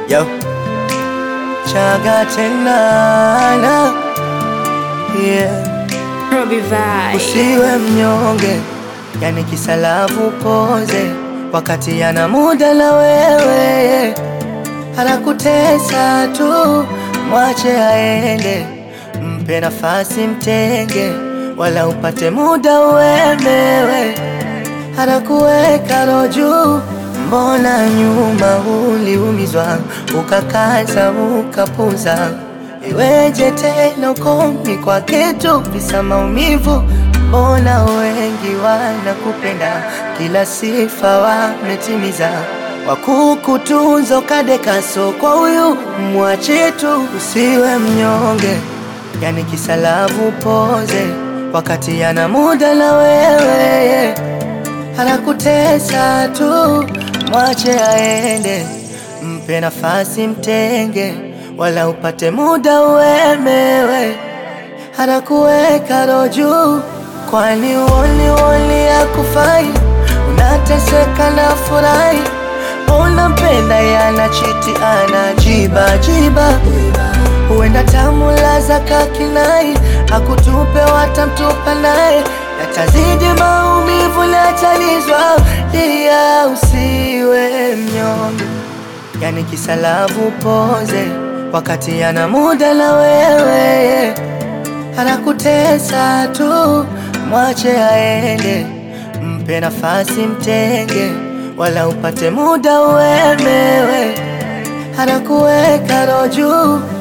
Yo. Chaga tena yeah. Robbie Vibe. Usiwe mnyonge, yani kisalavu poze, wakati ana muda na wewe, anakutesa tu, mwache aende, mpe nafasi, mtenge, wala upate muda uemewe, anakuweka roho juu. Mbona nyuma uliumizwa, ukakaza, ukapuza Iweje tena ukomi kwa kitu visa maumivu? Mbona wengi wanakupenda, kila sifa wametimiza, wakukutunza ukadekaso kwa huyu, mwache tu, usiwe mnyonge, yani kisalavu poze, wakati ana muda na wewe, anakutesa tu, mwache aende, mpe nafasi, mtenge wala upate muda uemewe, anakuweka roho juu. Kwani uoni uoni akufai, unateseka na furahi, unampenda yana chiti anajiba jiba, huenda tamulaza kakinai, akutupe watamtupa naye, yatazidi maumivu, latalizwa lia, usiwe mnyonge, yani kisalavu poze wakati ana muda na wewe, anakutesa tu, mwache aende, mpe nafasi, mtenge, wala upate muda uemewe, anakuweka roho juu.